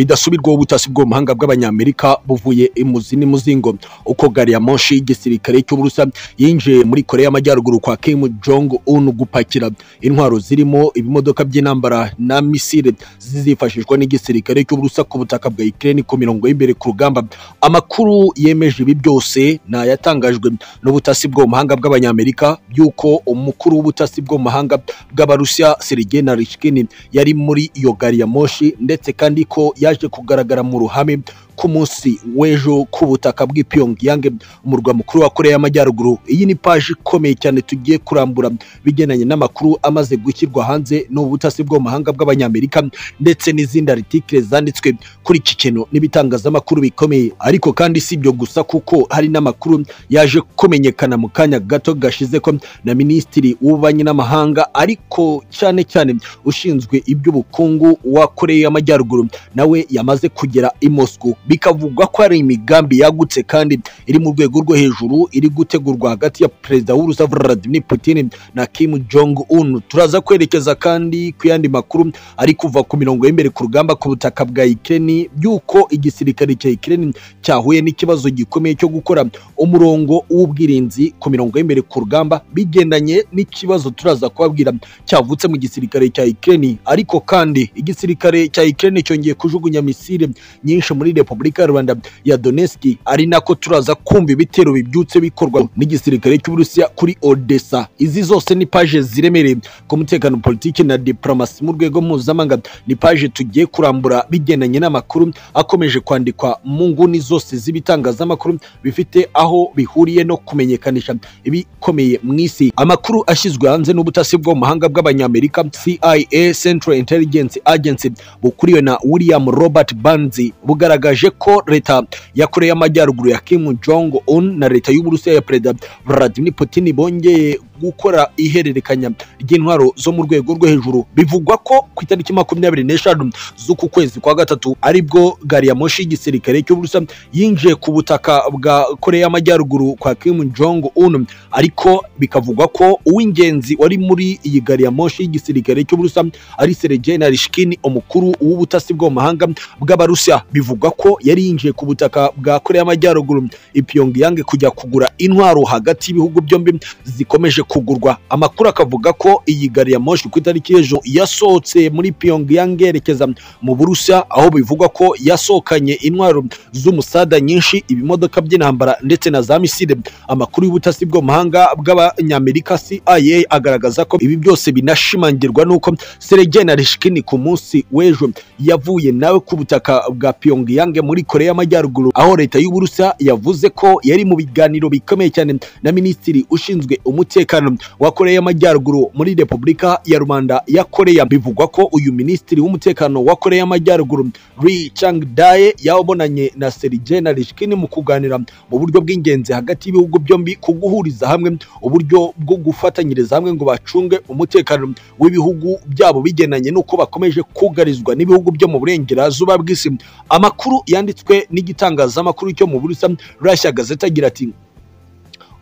bidasubirwaho ubutasi bwo mu mahanga bw'abanyamerika buvuye imuzi n'imuzingo uko gari ya moshi y'igisirikare cy'uburusa yinjiye muri korea y'amajyaruguru kwa kim jong un gupakira intwaro zirimo ibimodoka by'intambara na misile zizifashishwa n'igisirikare cy'uburusa ku butaka bwa ukraine ku mirongo y'imbere ku rugamba amakuru yemeje ibi byose ntayatangajwe n'ubutasi bwo mu mahanga bw'abanyamerika by'uko umukuru w'ubutasi bwo mu mahanga bw'abarusiya sergei narishkin yari muri iyo gari ya moshi ndetse kandi ko yaje kugaragara mu ruhame ku munsi w'ejo ku butaka bw'i Pyongyang mu murwa mukuru wa Korea y'Amajyaruguru iyi ni paji ikomeye cyane tugiye kurambura bigendanye n'amakuru amaze gushyirwa hanze n'ubutasi bwo mu mahanga bw'abanyamerika ndetse n'izindi artikile zanditswe kuri iki kintu n'ibitangazamakuru bikomeye ariko kandi si ibyo gusa kuko hari n'amakuru yaje kumenyekana mu kanya gato gashize ko na minisitiri w'ububanyi n'amahanga ariko cyane cyane ushinzwe iby'ubukungu wa Korea y'Amajyaruguru nawe yamaze kugera i Moscow bikavugwa ko ari imigambi yagutse kandi iri mu rwego rwo hejuru iri gutegurwa hagati ya perezida w'urusa Vladimir Putin na Kim Jong Un turaza kwerekeza kandi ku yandi makuru ari kuva ku mirongo y'imbere ku rugamba ku butaka bwa Ukraine by'uko igisirikare cya Ukraine cyahuye n'ikibazo gikomeye cyo gukora umurongo w'ubwirinzi ku mirongo y'imbere ku rugamba bigendanye n'ikibazo turaza kubabwira cyavutse mu gisirikare cya Ukraine ariko kandi igisirikare cya Ukraine cyongeye kujugunya misile nyinshi muri Repubulika ya Rwanda ya Donetsk ari nako turaza kumva ibitero bibyutse bikorwa n'igisirikare cy'Uburusiya kuri Odessa izi zose ni page ziremereye ku mutekano politiki na diplomasi mu rwego mpuzamahanga ni page tugiye kurambura bigendanye n'amakuru akomeje kwandikwa mu nguni zose z'ibitangazamakuru bifite aho bihuriye no kumenyekanisha ibikomeye mu isi amakuru ashyizwe hanze n'ubutasi bwo mu mahanga bw'abanyamerika CIA Central Intelligence Agency bukuriwe na William Robert Burns bugaragara bwagaragaje ko leta ya Korea y'Amajyaruguru ya Kim Jong Un na leta y'Uburusiya ya Perezida Vladimir Putin bongeye gukora ihererekanya ry'intwaro zo mu rwego rwo hejuru bivugwa ko ku itariki makumyabiri n'eshanu z'uku kwezi kwa gatatu aribwo gari ya moshi y'igisirikare cy'uburusa yinjiye ku butaka bwa koreya y'amajyaruguru kwa Kim Jong Un ariko bikavugwa ko uw'ingenzi wari muri iyi gari ya moshi y'igisirikare cy'uburusa ari Sergei Narishkin umukuru w'ubutasi bwo mu mahanga bw'abarusiya bivugwa ko yari yinjiye ku butaka bwa koreya y'amajyaruguru i Pyongyang kujya kugura intwaro hagati y'ibihugu byombi zikomeje kugurwa amakuru akavuga ko iyi gari ya moshi ku itariki y'ejo yasohotse muri Pyongyang yerekeza mu Burusiya aho bivugwa ko yasohokanye intwaro z'umusada nyinshi ibimodoka by'intambara ndetse na za misile amakuru y'ubutasi bwo mahanga bw'abanyamerika CIA agaragaza ko ibi byose binashimangirwa n'uko Sergei Narishkin ku munsi w'ejo yavuye nawe ku butaka bwa Pyongyang muri Korea y'Amajyaruguru aho leta y'Uburusiya yavuze ko yari mu biganiro bikomeye cyane na minisitiri ushinzwe umutekano wa Korea y'Amajyaruguru muri Repubulika ya Rubanda ya Korea bivugwa ko uyu minisitiri w'umutekano wa Korea y'Amajyaruguru Ri Chang Dae yabonanye na Sergei Narishkin mu kuganira mu buryo bw'ingenzi hagati y'ibihugu byombi ku guhuriza hamwe uburyo bwo gufatanyiriza hamwe ngo bacunge umutekano w'ibihugu byabo bigenanye n'uko bakomeje kugarizwa n'ibihugu byo mu burengerazuba bw'isi amakuru yanditswe n'igitangazamakuru cyo mu Burusiya Russia Gazette agira ati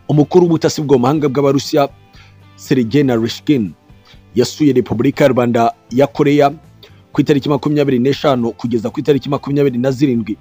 umukuru w'ubutasi mahanga bw'abarusiya Sergei Narishkin yasuye Repubulika ya Rwanda ya Korea ku itariki makumyabiri n'eshanu kugeza ku itariki makumyabiri na zirindwi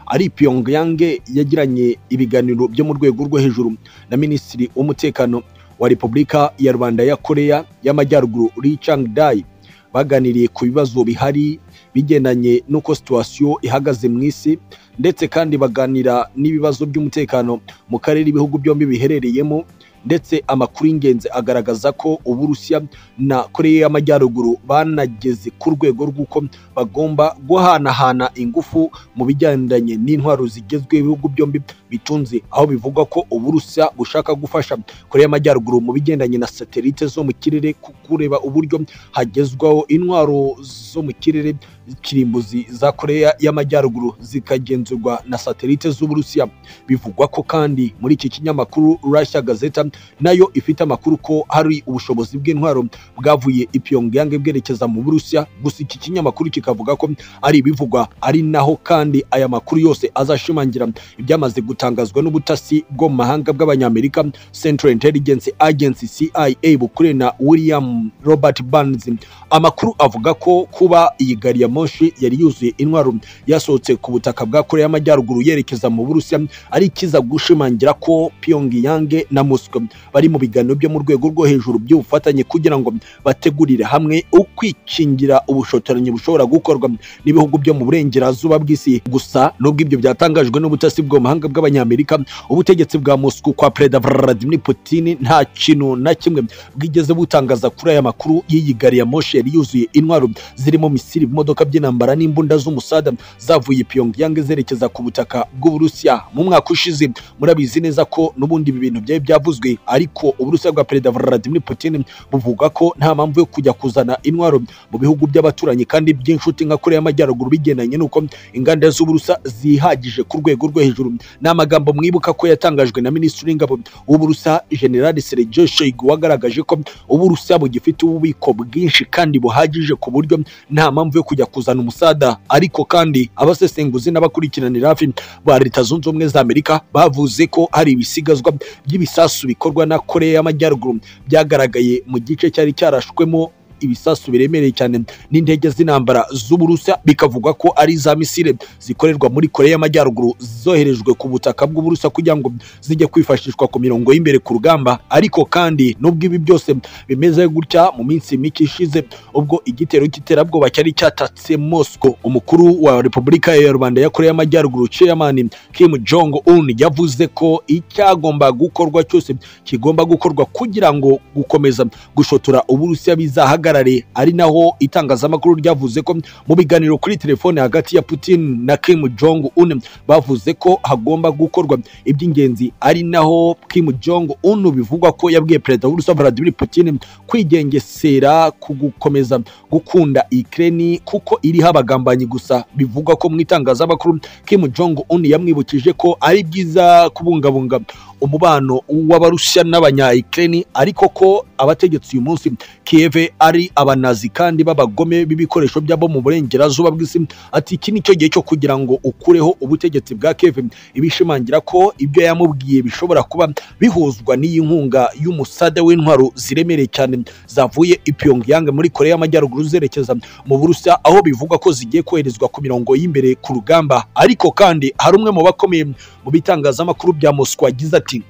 ari Pyongyang yagiranye ibiganiro byo mu rwego rwo hejuru na Minisitiri w'umutekano wa Repubulika ya Rwanda ya Korea y'Amajyaruguru Ri Chang Dai baganiriye ku bibazo bihari bigendanye n'uko situwasiyo ihagaze mu isi ndetse kandi baganira n'ibibazo by'umutekano mu karere ibihugu byombi biherereyemo ndetse amakuru y'ingenzi agaragaza ko uburusiya na koreya y'amajyaruguru banageze ku rwego rw'uko bagomba guhanahana ingufu mu bigendanye n'intwaro zigezweho ibihugu byombi bitunze aho bivugwa ko uburusiya bushaka gufasha koreya y'amajyaruguru mu bigendanye na satelite zo mu kirere kureba uburyo hagezwaho intwaro zo mu kirere kirimbuzi za koreya y'amajyaruguru zikagenzurwa na satelite z'uburusiya bivugwa ko kandi muri iki kinyamakuru Russia Gazeta nayo ifite amakuru ko hari ubushobozi bw'intwaro bwavuye i Pyongyang bwerekeza mu Burusiya gusa iki kinyamakuru kikavuga ko ari ibivugwa ari naho kandi aya makuru yose azashimangira ibyamaze gutangazwa n'ubutasi bwo mu mahanga bw'abanyamerika Central Intelligence Agency CIA bukuriye na William Robert Burns amakuru avuga ko kuba iyi gari ya moshi yari yuzuye intwaro yasohotse ku butaka bwa koreya y'amajyaruguru yerekeza mu burusiya ari ikiza gushimangira ko pyongyang na moscow bari mu biganiro byo mu rwego rwo hejuru by'ubufatanye kugira ngo bategurire hamwe ukwikingira ubushotoranyi bushobora gukorwa n'ibihugu byo mu burengerazuba bw'isi gusa nubwo ibyo byatangajwe n'ubutasi bw'amahanga bw'abanyamerika ubutegetsi bwa moscow kwa perezida vladimir putin nta kintu na kimwe bwigeze butangaza kuri aya makuru y'iyi gari ya moshi yari yuzuye intwaro zirimo misiri imodoka by'intambara n'imbunda z'umusada zavuye pyongyang zerekeza ku butaka bw'uburusiya mu mwaka ushize murabizi neza ko n'ubundi ibi bintu byari byavuzwe ariko uburusiya bwa perezida vladimir putin buvuga ko nta mpamvu yo kujya kuzana intwaro mu bihugu by'abaturanyi kandi by'inshuti nka koreya y'amajyaruguru bigendanye n'uko inganda z'uburusa zihagije ku rwego rwo hejuru ni amagambo mwibuka ko yatangajwe na minisitiri w'ingabo w'uburusa generali sergio shoigu wagaragaje ko uburusa bugifite ububiko bwinshi kandi buhagije ku buryo nta mpamvu yo kujya kuzana umusada ariko kandi abasesenguzi n'abakurikiranira hafi ba leta zunze ubumwe za amerika bavuze ko hari ibisigazwa by'ibisasu bikorwa na koreya y'amajyaruguru byagaragaye mu gice cyari cyarashwemo ibisasu biremereye cyane n'indege z'intambara z'uburusiya bikavugwa ko ari za misile zikorerwa muri koreya y'amajyaruguru zoherejwe ku butaka bw'uburusiya kugira ngo zijye kwifashishwa ku mirongo y'imbere ku rugamba ariko kandi nubwo ibi byose bimeze gutya mu minsi mike ishize ubwo igitero cy'iterabwoba cyari cyatatse mosco umukuru wa repubulika ya rubanda ya koreya y'amajyaruguru chairman kim jong un yavuze ko icyagomba gukorwa cyose kigomba gukorwa kugira ngo gukomeza gushotora uburusiya bizahagarara ari naho itangazamakuru ryavuze ko mu biganiro kuri telefone hagati ya Putin na Kim Jong Un bavuze ko hagomba gukorwa iby'ingenzi ari naho Kim Jong Un bivugwa ko yabwiye perezida w'Urusiya Vladimir Putin kwigengesera ku gukomeza gukunda Ukraine kuko iriho abagambanyi gusa bivugwa ko mu itangazamakuru Kim Jong Un yamwibukije ko ari byiza kubungabunga umubano w'abarusiya n'abanyayikireni ariko ko abategetsi uyu munsi Kiev ari abanazi kandi b'abagome b'ibikoresho byabo mu burengerazuba bw'isi ati iki nicyo gihe cyo kugira ngo ukureho ubutegetsi bwa Kiev ibishimangira ko ibyo yamubwiye bishobora kuba bihuzwa n'iyi nkunga y'umusada w'intwaro ziremereye cyane zavuye i Pyongyang muri Korea y'Amajyaruguru zerekeza mu Burusiya aho bivugwa ko zigiye koherezwa ku mirongo y'imbere ku rugamba ariko kandi hari umwe mu bakomeye mu bitangazamakuru bya Moscow agize ati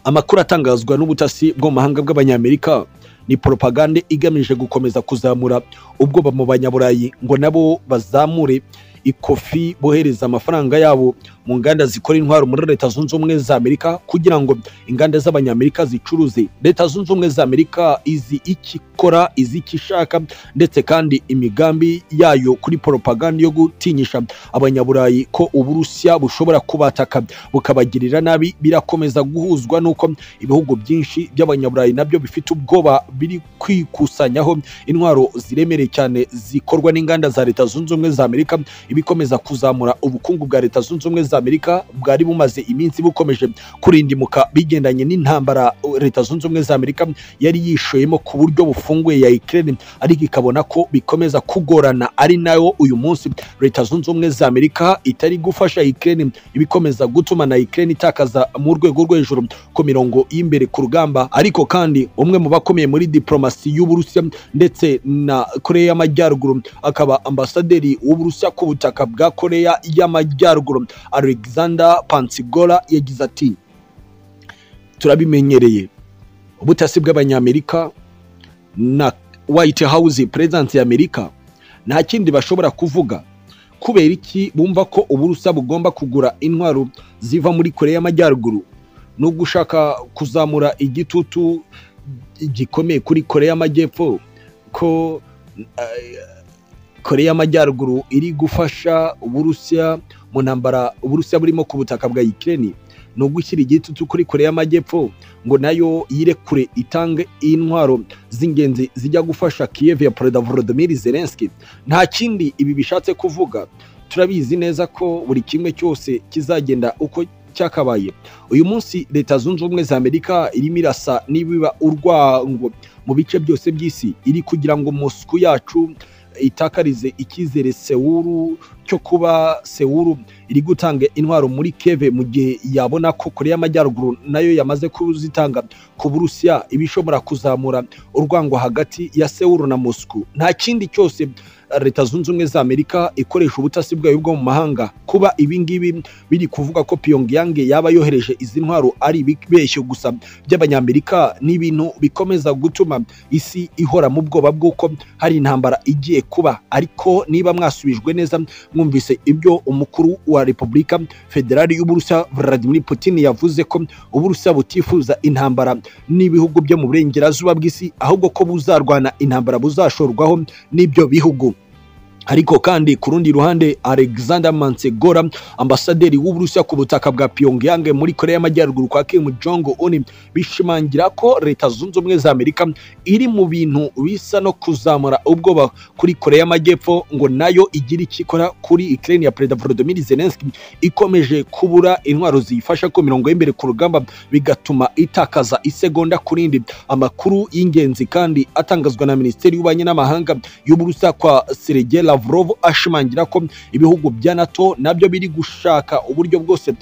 amakuru atangazwa n'ubutasi bwo mu mahanga bw'abanyamerika ni poropagande igamije gukomeza kuzamura ubwoba mu banyaburayi ngo nabo bazamure ikofi bohereza amafaranga yabo mu nganda zikora intwaro muri leta zunze ubumwe za amerika kugira ngo inganda z'abanyamerika zicuruze leta zunze ubumwe za amerika izi ikikora izi ikishaka ndetse kandi imigambi yayo kuri poropagande yo gutinyisha abanyaburayi ko uburusiya bushobora kubataka bukabagirira nabi birakomeza guhuzwa n'uko ibihugu byinshi by'abanyaburayi nabyo bifite ubwoba biri kwikusanyaho intwaro ziremereye cyane zikorwa n'inganda za leta zunze ubumwe za amerika ibikomeza kuzamura ubukungu bwa leta zunze ubumwe za amerika bwari bumaze iminsi bukomeje kurindimuka bigendanye n'intambara leta zunze ubumwe za amerika yari yishoyemo ku buryo bufunguye ya ukraine ariko ikabona ko bikomeza kugorana ari nayo uyu munsi leta zunze ubumwe za amerika itari gufasha ukraine ibikomeza gutuma na ukraine itakaza mu rwego rwo hejuru ku mirongo y'imbere ku rugamba ariko kandi umwe mu bakomeye muri diplomasi y'uburusiya ndetse na koreya y'amajyaruguru akaba ambasaderi w'uburusiya ku butaka bwa koreya y'amajyaruguru alexander pansigora yagize ati turabimenyereye ubutasi bw'abanyamerika na white house perezidansi ya amerika nta kindi bashobora kuvuga kubera iki bumva ko uburusa bugomba kugura intwaro ziva muri koreya y'amajyaruguru no gushaka kuzamura igitutu gikomeye kuri koreya y'amajyepfo ko koreya y'amajyaruguru iri gufasha uburusiya mu ntambara uburusiya burimo ku butaka bwa ukraine ni ugushyira igitutu kuri koreya y'amajyepfo ngo nayo yirekure itange intwaro z'ingenzi zijya gufasha kiyevu ya perezida volodymyr zelenski nta kindi ibi bishatse kuvuga turabizi neza ko buri kimwe cyose kizagenda uko cyakabaye uyu munsi leta zunze ubumwe za amerika irimo irasa nibiba urwango mu bice byose by'isi iri kugira ngo musuku yacu itakarize icyizere sewuru cyo kuba sewuru iri gutanga intwaro muri keve mu gihe yabona ko koreya y'amajyaruguru nayo yamaze kuzitanga ku burusiya iba ishobora kuzamura urwango hagati ya sewuru na moscou nta kindi cyose leta zunze ubumwe za amerika ikoresha ubutasi bwayo bwo mu mahanga kuba ibi ngibi biri kuvuga ko pyongyang yaba yohereje izi ntwaro ari ibibeshyo gusa by'abanyamerika ni ibintu bikomeza gutuma isi ihora mu bwoba bw'uko hari intambara igiye kuba ariko niba mwasubijwe neza mwumvise ibyo umukuru wa repubulika federali y'uburusiya vladimir putin yavuze ko uburusiya butifuza intambara n'ibihugu byo mu burengerazuba bw'isi ahubwo ko buzarwana intambara buzashorwaho n'ibyo bihugu ariko kandi ku rundi ruhande alexander mansegora ambasaderi w'uburusiya ku butaka bwa pyongyang muri korea y'amajyaruguru kwa kim jong un bishimangira ko leta zunze ubumwe za amerika iri mu bintu bisa no kuzamura ubwoba kuri korea y'amajyepfo ngo nayo igire icyo ikora kuri ukraine ya perezida volodymyr zelensky ikomeje kubura intwaro ziyifasha ku mirongo y'imbere ku rugamba bigatuma itakaza isegonda ku rindi amakuru y'ingenzi kandi atangazwa na minisiteri y'ububanyi n'amahanga y'uburusiya kwa sergei Lavrov ashimangira ko ibihugu bya NATO nabyo biri gushaka uburyo bwose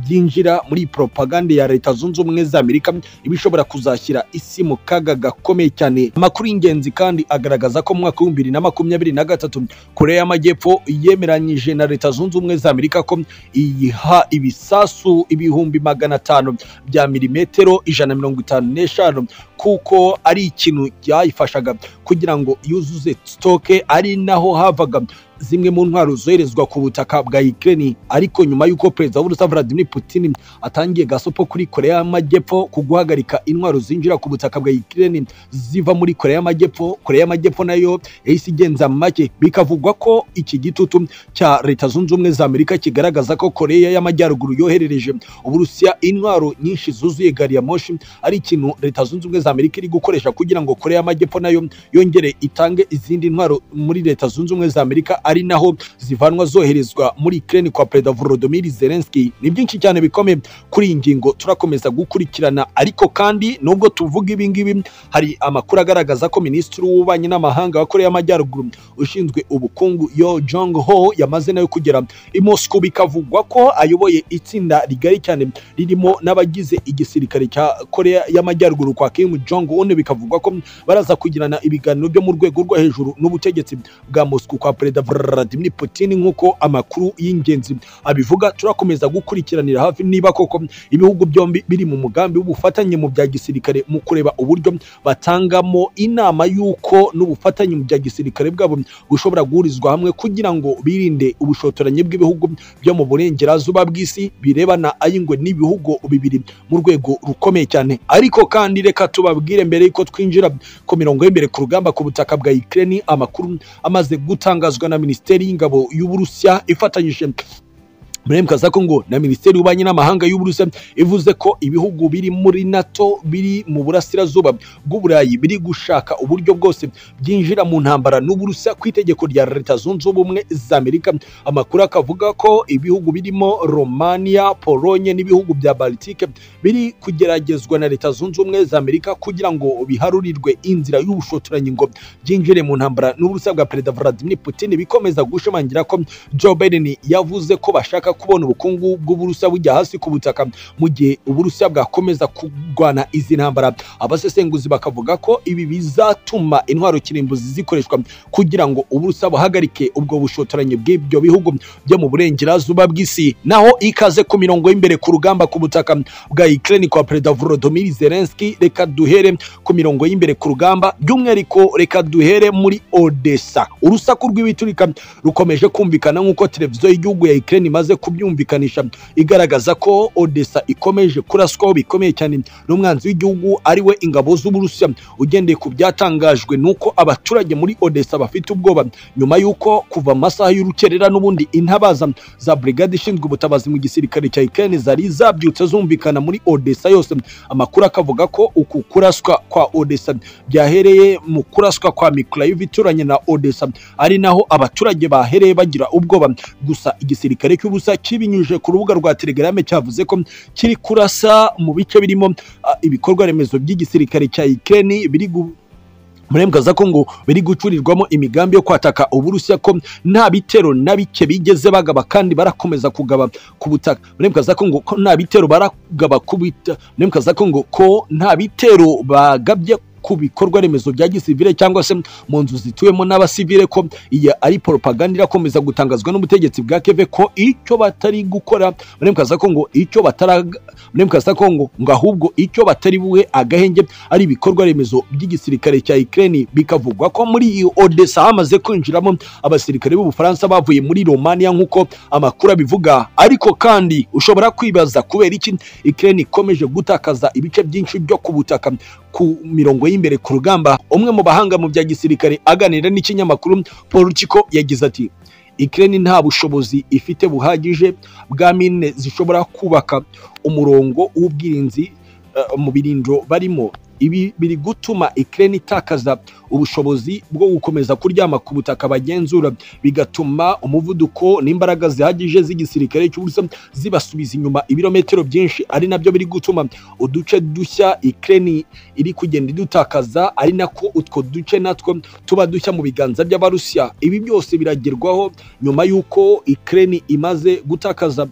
byinjira muri propagande ya leta zunze ubumwe za Amerika ibishobora kuzashyira isi mu kaga gakomeye cyane amakuru y'ingenzi kandi agaragaza ko mu mwaka w'ibihumbi bibiri na makumyabiri na gatatu Korea y'Amajyepfo yemeranyije na leta zunze ubumwe za Amerika ko iyiha ibisasu ibihumbi magana atanu bya milimetero ijana na mirongo itanu n'eshanu kuko ari ikintu cyayifashaga kugira ngo yuzuze sitoke ari naho havaga zimwe mu ntwaro zoherezwa ku butaka bwa Ukraine ariko nyuma y'uko perezida w'Uburusiya Vladimir Putin atangiye gasopo kuri Korea y'Amajyepfo ku guhagarika intwaro zinjira ku butaka bwa Ukraine ziva muri Korea y'Amajyepfo Korea y'Amajyepfo nayo yahise igenza make bikavugwa ko iki gitutu cya leta zunze ubumwe za Amerika kigaragaza ko Korea y'Amajyaruguru yoherereje Uburusiya intwaro nyinshi zuzuye gari ya moshi ari ikintu leta zunze ubumwe za Amerika iri gukoresha kugira ngo Korea y'Amajyepfo nayo yongere itange izindi ntwaro muri leta zunze ubumwe za Amerika ari naho zivanwa zoherezwa muri Ukraine kwa Perezida Volodymyr Zelensky ni byinshi cyane bikomeye kuri iyi ngingo turakomeza gukurikirana ariko kandi nubwo tuvuga ibi ngibi hari amakuru agaragaza ko Minisitiri w'Ububanyi n'Amahanga wa Korea y'Amajyaruguru ushinzwe ubukungu Yo Jong Ho yamaze nayo kugera i Moscow bikavugwa ko ayoboye itsinda rigari cyane ririmo n'abagize igisirikare cya Korea y'Amajyaruguru kwa Kim Jong Un bikavugwa ko baraza kugirana ibiganiro byo mu rwego rwo hejuru n'ubutegetsi bwa Moscow kwa Perezida Vladimir Putin nk'uko amakuru y'ingenzi abivuga turakomeza gukurikiranira hafi niba koko ibihugu byombi biri mu mugambi w'ubufatanye mu bya gisirikare mu kureba uburyo batangamo inama y'uko n'ubufatanye mu bya gisirikare bwabo bushobora guhurizwa hamwe kugira ngo birinde ubushotoranyi bw'ibihugu byo mu burengerazuba bw'isi birebana ay'ingwe n'ibihugu bibiri mu rwego rukomeye cyane ariko kandi reka tubabwire mbere y'uko twinjira ku mirongo y'imbere ku rugamba ku butaka bwa Ukraine amakuru amaze gutangazwa na minisiteri y'ingabo y'uburusiya ifatanyije Murem Kazakongo na Minisiteri y'Ububanyi n'Amahanga y'Uburusiya ivuze ko ibihugu biri muri NATO biri mu burasirazuba bw'Uburayi biri gushaka uburyo bwose byinjira mu ntambara n'Uburusiya ku itegeko rya Leta Zunze Ubumwe za Amerika. Amakuru akavuga ko ibihugu birimo Romania, Polonye n'ibihugu bya Baltike biri kugeragezwa na Leta Zunze Ubumwe za Amerika kugira ngo biharurirwe inzira y'ubushotoranyi ngo byinjire mu ntambara n'Uburusiya bwa Perezida Vladimir Putin bikomeza gushimangira ko Joe Biden yavuze ko bashaka kubona ubukungu bw'uburusiya bujya hasi ku butaka mu gihe uburusiya bwakomeza kurwana izi ntambara abasesenguzi bakavuga ko ibi bizatuma intwaro kirimbuzi zikoreshwa kugira ngo uburusiya buhagarike ubwo bushotoranyi bw'ibyo bihugu byo mu burengerazuba bw'isi naho ikaze ku mirongo y'imbere ku rugamba ku butaka bwa Ukraine kwa Perezida Volodymyr Zelensky reka duhere ku mirongo y'imbere ku rugamba by'umwihariko reka duhere muri Odessa urusaku rw'ibiturika rukomeje kumvikana nk'uko televiziyo y'igihugu ya Ukraine imaze kubyumvikanisha igaragaza ko Odessa ikomeje kuraswaho bikomeye cyane n'umwanzi w'igihugu ariwe ingabo z'Uburusiya ugendeye ku byatangajwe nuko abaturage muri Odessa bafite ubwoba nyuma y'uko kuva amasaha y'urukerera n'ubundi intabaza za brigade ishinzwe ubutabazi mu gisirikare cya Ukraine zari zabyutse zumvikana muri Odessa yose amakuru akavuga ko uku kuraswa kwa Odessa byahereye mu kuraswa kwa Mykolaiv ituranye na Odessa ari naho abaturage bahereye bagira ubwoba gusa igisirikare cy'Uburusiya kibinyujije ku rubuga rwa telegrame cyavuze ko kiri kurasa mu bice birimo ibikorwa remezo by'igisirikare cya Ukraine biri murembwaza ko ngo biri gucurirwamo imigambi yo kwataka uburusiya ko nta bitero na bike bigeze bagaba kandi barakomeza kugaba ku butaka murembwaza ko ngo nta bitero baragaba ku bita murembwaza ko ngo ko nta bitero bagabye ku bikorwa remezo bya gisivile cyangwa se mu nzu zituwemo n'abasivile ko iyi ari propaganda irakomeza gutangazwa n'ubutegetsi bwa keve ko icyo batari gukora muri mukaza ko ngo icyo batara muri mukaza ko ngo ngo ahubwo icyo batari buhe agahenge ari ibikorwa remezo by'igisirikare cya Ukraine bikavugwa ko muri iyo Odessa hamaze kwinjiramo abasirikare b'Ubufaransa bavuye muri Romania nk'uko amakuru abivuga ariko kandi ushobora kwibaza kubera iki Ukraine ikomeje gutakaza ibice byinshi byo ku butaka ku mirongo y'imbere ku rugamba umwe mu bahanga mu bya gisirikare aganira n'ikinyamakuru Paul Chiko yagize ati Ukraine nta bushobozi ifite buhagije bwa mine zishobora kubaka umurongo w'ubwirinzi uh, mu birindiro barimo ibi biri gutuma Ukraine itakaza ubushobozi bwo gukomeza kuryama ku butaka bagenzura bigatuma umuvuduko n'imbaraga zihagije z'igisirikare cy'ubusa zibasubiza inyuma ibirometero byinshi ari nabyo biri gutuma uduce dushya Ukraine iri kugenda idutakaza ari nako utwo duce natwo tuba dushya mu biganza by'abarusiya ibi byose biragerwaho nyuma y'uko Ukraine imaze gutakaza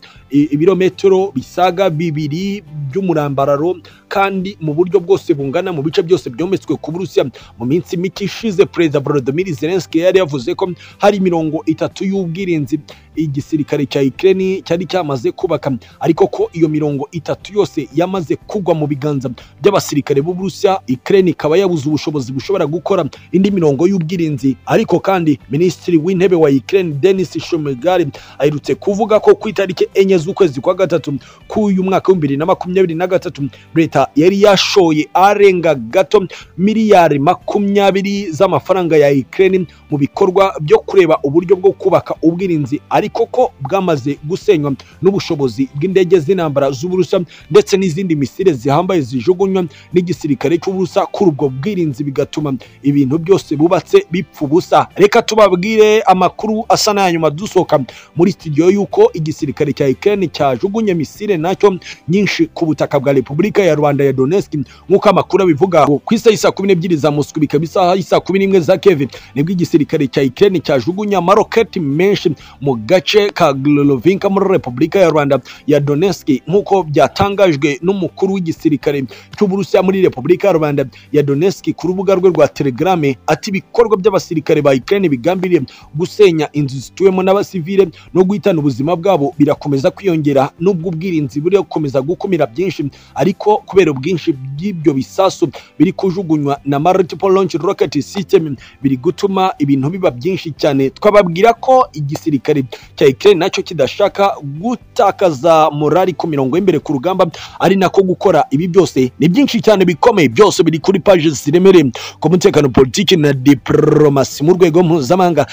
ibirometero bisaga bibiri by'umurambararo kandi mu buryo bwose bungana mu bice byose byometswe ku Burusiya mu minsi mike ishize Perezida Volodymyr Zelensky yari yavuze ko hari mirongo itatu y'ubwirinzi igisirikare cya Ukraine cyari cyamaze kubaka ariko ko iyo mirongo itatu yose yamaze kugwa mu biganza by'abasirikare b'Uburusiya Ukraine ikaba yabuze ubushobozi bushobora gukora indi mirongo y'ubwirinzi ariko kandi Minisitiri w'Intebe wa Ukraine Denis Shmyhal aherutse kuvuga ko ku itariki enye z'ukwezi kwa gatatu k'uyu mwaka w'ibihumbi bibiri na makumyabiri na gatatu leta yari yashoye arenga gato miliyari makumyabiri z'amafaranga ya Ukraine mu bikorwa byo kureba uburyo bwo kubaka ubwirinzi ariko ko bwamaze gusenywa n'ubushobozi bw'indege z'intambara z'uburusa ndetse n'izindi misile zihambaye zijugunywa n'igisirikare cy'uburusa kuri ubwo bwirinzi bigatuma ibintu byose bubatse bipfa ubusa reka tubabwire amakuru asa n'aya nyuma dusohoka muri studio y'uko igisirikare cya Ukraine cyajugunye misile nacyo nyinshi ku butaka bwa Repubulika ya Rwanda ya Donetsk nk'uko amakuru abivuga ku isaha saa kumi n'ebyiri za Moscou bikaba isaha saa kumi n'imwe za Kiev nibwo igisirikare cya Ukraine cyajugunya amaroketi menshi mu gace ka Glolovinka muri Repubulika ya Rwanda ya Donetsk nk'uko byatangajwe n'umukuru w'igisirikare cy'Uburusiya muri Repubulika ya Rwanda ya Donetsk ku rubuga rwe rwa Telegram ati ibikorwa by'abasirikare ba Ukraine bigambiriye gusenya inzu zituwemo n'abasivile no guhitana ubuzima bwabo birakomeza kwiyongera n'ubwo ubwirinzi buri gukomeza gukumira byinshi ariko kubera ubwinshi by'ibyo bisasu biri kujugunywa na multiple launch rocket system biri gutuma ibintu biba byinshi cyane twababwira ko igisirikare cya Ukraine nacyo kidashaka gutakaza morali ku mirongo y'imbere ku rugamba ari nako gukora ibi byose ni byinshi cyane bikomeye byose biri kuri page ziremereye ku mutekano politiki na diplomasi mu rwego mpuzamahanga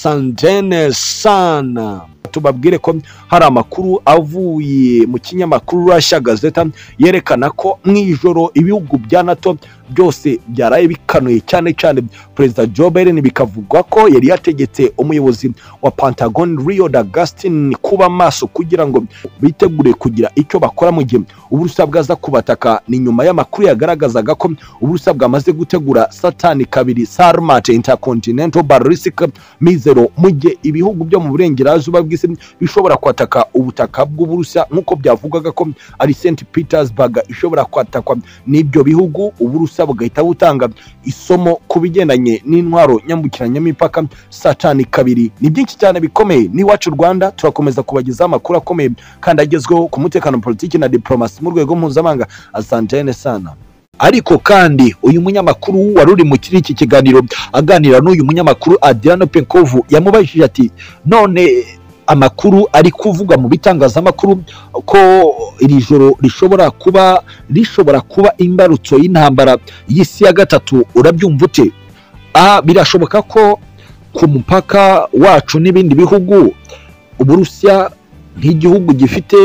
asantene sana tubabwire ko hari amakuru avuye mu kinyamakuru Russia Gazeta yerekana ko mu ijoro ibihugu bya NATO byose byaraye bikanuye cyane cyane perezida Joe Biden bikavugwa ko yari yategetse umuyobozi wa Pentagon Rio Dagustin kuba maso kugira ngo bitegure kugira icyo bakora mu gihe uburusa bwaza kubataka ni nyuma y'amakuru yagaragazaga ko uburusa bwamaze gutegura satani kabiri Sarmat Intercontinental Ballistic Missile mu gihe ibihugu byo mu burengerazuba bw'isi bishobora kwataka ubutaka bw'uburusa nk'uko byavugaga ko ari St Petersburg ishobora kwatakwa n'ibyo bihugu uburusa bugahita butanga isomo ku bigendanye n'intwaro nyambukiranyamipaka satani kabiri ni byinshi cyane bikomeye n'iwacu Rwanda turakomeza kubagezaho amakuru akomeye kandi agezweho ku mutekano politiki na diplomasi mu rwego mpuzamahanga asantene sana ariko kandi uyu munyamakuru wari uri mu kiri iki kiganiro aganira n'uyu munyamakuru Adriano Penkovu yamubajije ati none amakuru ari kuvugwa mu bitangazamakuru ko iri joro rishobora kuba rishobora kuba imbarutso y'intambara y'isi ya gatatu urabyumva ute aha birashoboka ko ku mupaka wacu n'ibindi bihugu uburusiya nk'igihugu gifite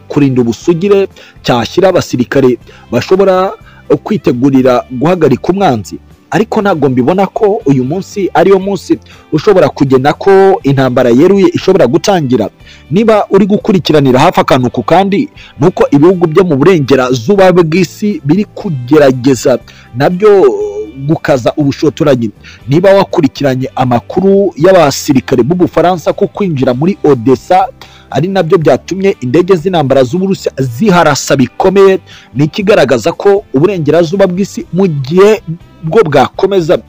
kurinda ubusugire cyashyira abasirikare bashobora kwitegurira guhagarika umwanzi ariko ntabwo mbibona ko uyu munsi ariyo munsi ushobora kugena ko intambara yeruye ishobora gutangira niba uri gukurikiranira hafi akantu ku kandi nuko ibihugu byo mu burengerazuba bw'isi biri kugerageza nabyo gukaza ubushotoranyi niba wakurikiranye amakuru y'abasirikare b'ubufaransa ko kwinjira muri odessa ari nabyo byatumye indege z'intambara z'uburusiya ziharasa bikomeye ni ikigaragaza ko uburengerazuba bw'isi mu gihe bwo bwakomeza uh,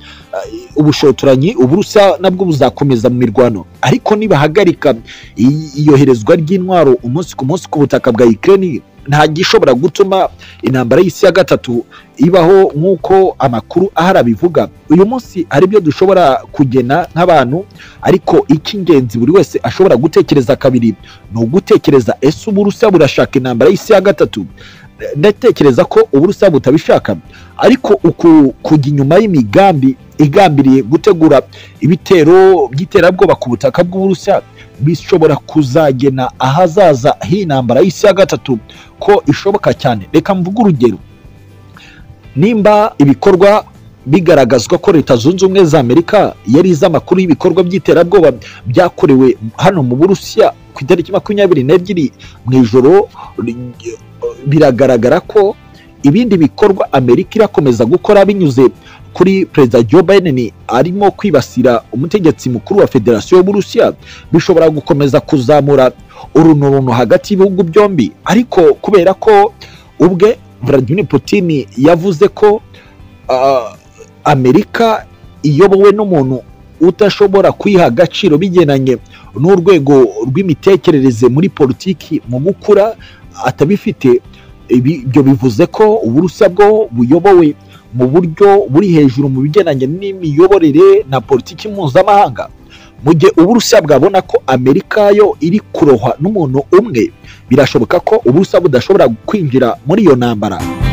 ubushotoranyi uburusa nabwo buzakomeza mu mirwano ariko nibahagarika i- iyoherezwa ry'intwaro umunsi ku munsi ku butaka bwa Ukraine nta gishobora gutuma intambara y'isi ya gatatu ibaho nk'uko amakuru ahari abivuga uyu munsi hari ibyo dushobora kugena nk'abantu ariko icy'ingenzi buri wese ashobora gutekereza kabiri ni ugutekereza ese uburusa burashaka intambara y'isi ya gatatu ndatekereza ko uburusa butabishaka ariko uku kujya inyuma y'imigambi igambiriye gutegura ibitero by'iterabwoba ku butaka bw'uburusiya bishobora kuzagena ahazaza h'intambara y'isi ya gatatu ko ishoboka cyane reka mvuge urugero nimba ibikorwa bigaragazwa ko leta zunze ubumwe za amerika yari izi amakuru y'ibikorwa by'iterabwoba byakorewe hano mu burusiya ku itariki makumyabiri n'ebyiri mu ijoro ri- biragaragara ko ibindi bikorwa amerika irakomeza gukora binyuze kuri perezida joe biden arimo kwibasira umutegetsi mukuru wa federasiyo y'uburusiya bishobora gukomeza kuzamura urunuruno hagati y'ibihugu byombi ariko kubera ko ubwe Vladimir Putin yavuze ko ah, Amerika iyobowe n'umuntu udashobora kwiha agaciro bigendanye n'urwego rw'imitekerereze muri politiki mu gukura atabifite Ibi- ibyo bivuze ko uburusiya bwo buyobowe mu buryo buri hejuru mu bigendanye n'imiyoborere na politiki mpuzamahanga mu gihe uburusiya bwabona ko amerika yo iri kurohwa n'umuntu umwe birashoboka ko uburusiya budashobora kwinjira muri iyo ntambara